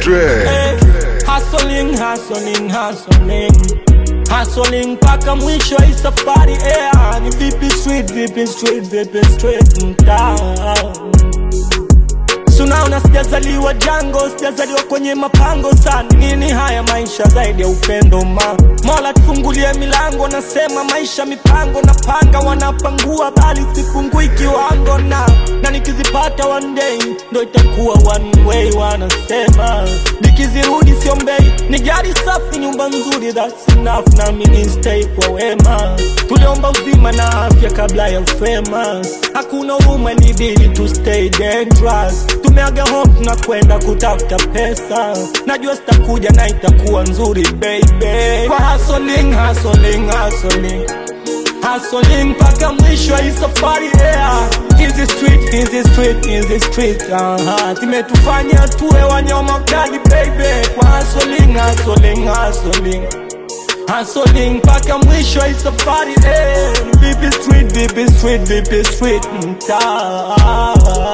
Hey, hustling, hustling, hustling Hustling mpaka mwisho hii safari yeah. Ni vipi street, vipi street, vipi street mtaa Sunaona sijazaliwa jango, sijazaliwa kwenye mapango sana. Nini haya maisha zaidi ya upendo ma Mola tufungulie milango, nasema maisha mipango na panga, wanapangua bali sipungui kiwango na na nikizipata one day ndo itakuwa one way, wanasema nikizirudi siombei, ni gari safi, nyumba nzuri, that's enough, na mimi stay kwa wema. Tuliomba uzima na afya kabla ya famous, hakuna huruma, ilibidi to stay dangerous. Tumeaga home tunakwenda kutafuta pesa, najua sitakuja na itakuwa nzuri baby. Kwa hustling, hustling, hustling hustling mpaka mwisho wa hii safari yeah. Hizi street, hizi street, hizi street aha, zimetufanya tuwe wanyama kali baby. Kwa hustling, hustling, hustling hustling mpaka mwisho wa hii safari eh. Vipi street, vipi street, vipi street mtaa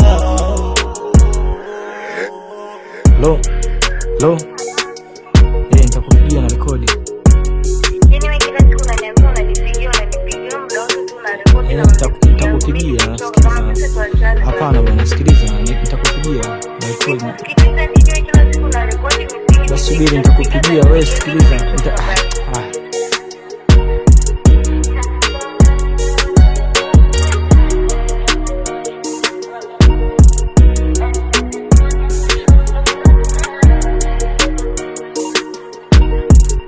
Lo, lo, eh, nitakupigia na rekodi Yaani wewe kila siku unaniambia unanipigia unanipigia muda wote tu unarekodi Eh, na nita- unanipigia. nitakupigia, Mimi sikiliza. kama sasa tuachane hapana bwana. bwana, sikiliza, ni- nitakupigia na rekodi. Sikiliza nini wewe kila siku unarekodi muziki, Basi muziki, subiri, unapiga nitakupigia na wewe, muziki, sikiliza. muziki, Nita- muziki. ah, ah.